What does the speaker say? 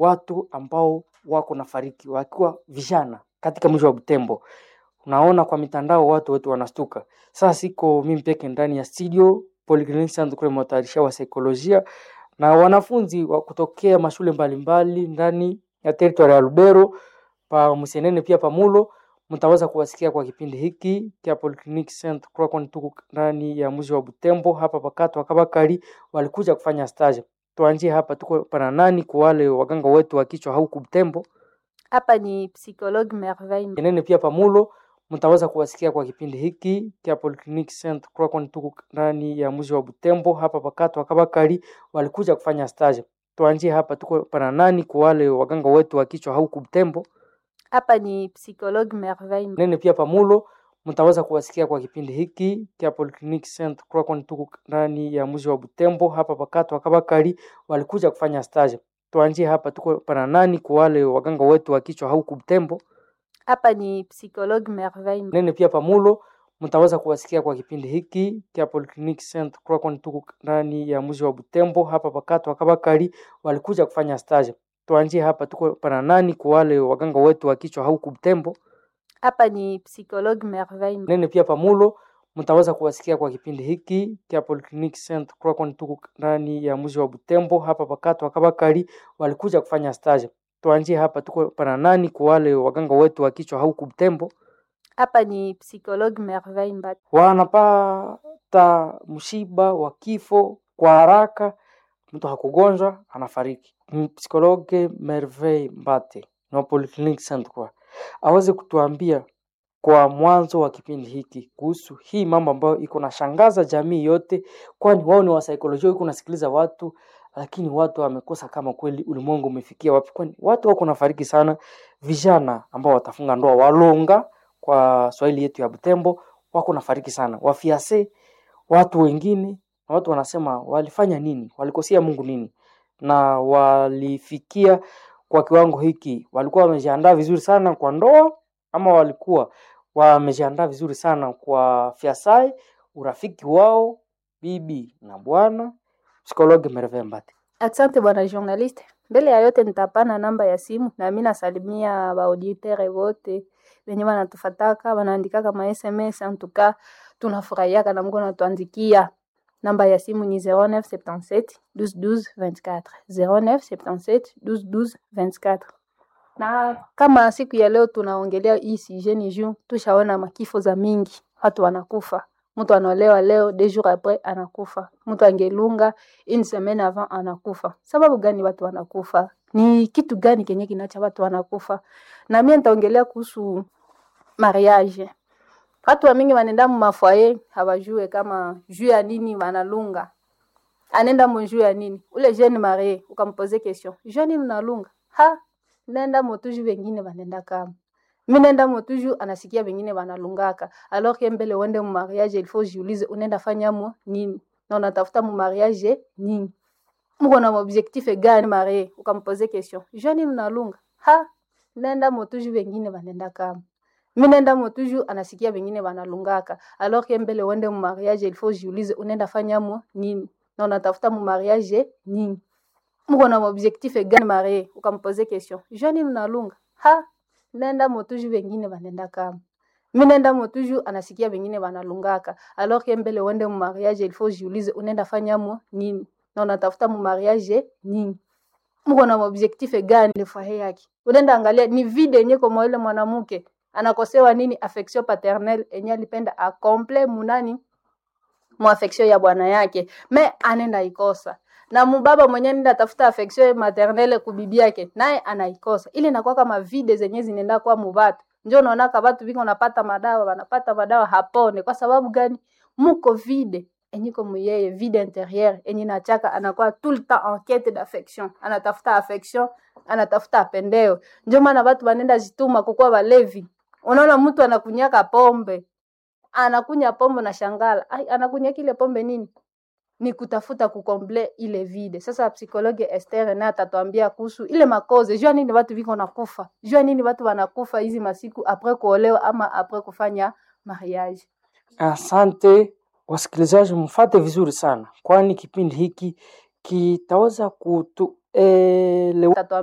watu ambao wako na fariki wakiwa vijana katika mji wa Butembo. Unaona kwa mitandao watu wote wanastuka. Sasa siko mimi peke ndani ya studio Polyclinic Centre kule mtayarisha wa saikolojia na wanafunzi wa kutokea mashule mbalimbali ndani ya territory ya Lubero pa Musenene pia pamulo mtaweza kuwasikia kwa kipindi hiki cha Polyclinic Centre kwa kwani tuko ndani ya mji wa Butembo hapa pakato wakabakari walikuja kufanya stage. Tuanzie hapa tuko pana nani kwa wale waganga wetu wa kichwa huku Butembo. Hapa ni psychologue Merveille. Kenene pia pamulo mtaweza kuwasikia kwa kipindi hiki cha Polyclinic Centre kwa kwani tuko ndani ya mji wa Butembo hapa pakato wakabakari walikuja kufanya stage. Tuanzie hapa tuko pana nani kwa wale waganga wetu wa kichwa huku Butembo. Hapa ni psychologue Merveille. Nene pia pamulo mtaweza kuwasikia kwa kipindi hiki cha Polyclinic Centre kwa kwani tuko ndani ya mji wa Butembo hapa pakato wakabakari walikuja kufanya stage. Tuanzie hapa tuko pana nani kwa wale waganga wetu wa kichwa huku Butembo. Hapa ni psychologue Merveille. Nene pia pamulo mtaweza kuwasikia kwa kipindi hiki cha Polyclinic Centre kwa kwani tuko ndani ya mji wa Butembo hapa pakato wakabakari walikuja kufanya stage. Tuanzie hapa tuko pana nani kwa wale waganga wetu wa kichwa huku Butembo. Hapa ni psychologue Merveille. Nene pia pamulo mtaweza kuwasikia kwa kipindi hiki cha Polyclinic Centre kwa kwani tuko ndani ya mji wa Butembo hapa pakato wakabakari walikuja kufanya stage. Tuanzie hapa tuko pana nani kwa wale waganga wetu wa kichwa huku Butembo. Hapa ni psychologue Merveille Mbati. wanapata msiba wa kifo kwa haraka, mtu hakugonjwa anafariki. M- Psikologe Merveille Mbate na Polyclinic Centre kwa aweze kutuambia kwa mwanzo wa kipindi hiki kuhusu hii mambo ambayo iko nashangaza jamii yote, kwani wao ni wasaikolojia, iko nasikiliza watu lakini watu wamekosa kama kweli ulimwengu umefikia wapi, kwani watu wako nafariki sana. Vijana ambao watafunga ndoa walonga kwa Swahili yetu ya Butembo wako nafariki sana, wafiase watu wengine, na watu wanasema walifanya nini, walikosea Mungu nini, na walifikia kwa kiwango hiki, walikuwa wamejiandaa vizuri sana kwa ndoa ama walikuwa wamejiandaa vizuri sana kwa fiasai, urafiki wao bibi na bwana. Psikologe Merveille Mbati. Asante bwana journaliste. Mbele ya yote nitapana namba ya simu na mimi nasalimia baauditere wote wenye wanatufataka wanaandikaka ma SMS en tout cas tunafurahiaka na Mungu anatuandikia. Namba ya simu ni 0977 12 12 24 0977 12 12 24. Na kama siku ya leo tunaongelea hii sujet ni juu tushaona makifo za mingi, watu wanakufa. Mtu anaolewa leo, deux jours après anakufa. Mtu angelunga une semaine avant anakufa. Sababu gani watu wanakufa? Ni kitu gani kenye kinacha watu wanakufa? Na mimi nitaongelea kuhusu mariage. Watu wa mingi wanaenda mu mafoyer hawajue kama juu ya nini wanalunga. Anaenda mu juu ya nini? Ule jeune marié ukampoze question. Juu ya nini unalunga? Ha, nenda motuju wengine wanaenda kama mi nenda motuju anasikia wengine wanalungaka alors que mbele uende mu mariage il faut jiulize unaenda fanya mo nini na unatafuta mu mariage nini mko na objectif gani marie ukampoze question jua nini unalunga ha nenda motuju wengine wanaenda kama mi nenda motuju anasikia wengine wanalungaka alors que mbele uende mu mariage il faut jiulize unaenda fanya mo nini na unatafuta mu mariage nini mko na objectif gani marie ukampoze question jua nini unalunga ha nenda motuju wengine wanaenda kama mi nenda motuju anasikia wengine wanalungaka alors que mbele uende mu mariage il faut jiulize unaenda fanya mo nini na unatafuta mu mariage nini mko na objectif gani le foyer yake unaenda angalia ni vide yenye kama ile mwanamke anakosewa nini affection paternelle enye alipenda akomple munani mu affection ya bwana yake me anenda ikosa na mubaba mwenye nenda tafuta affection maternelle kubibi yake naye anaikosa ile inakuwa kama vide zenye zinaenda kwa mubatu njo unaona ka batu biko napata madawa wanapata madawa hapone kwa sababu gani muko vide enyiko muyeye vide intérieur enye nachaka anakuwa tout le temps en quête d'affection anatafuta affection anatafuta apendeo njo maana batu banenda jituma kukuwa balevi unaona mtu anakunyaka pombe anakunya pombe na shangala ai anakunya kile pombe nini ni kutafuta kukomble ile vide. Sasa psikologe Esther naye atatuambia kuhusu ile makoze, jua nini watu viko nakufa, jua nini watu wanakufa hizi masiku apres kuolewa ama apres kufanya mariage. Asante wasikilizaji, mfate vizuri sana, kwani kipindi hiki kitaweza kutuelewa Atatuambia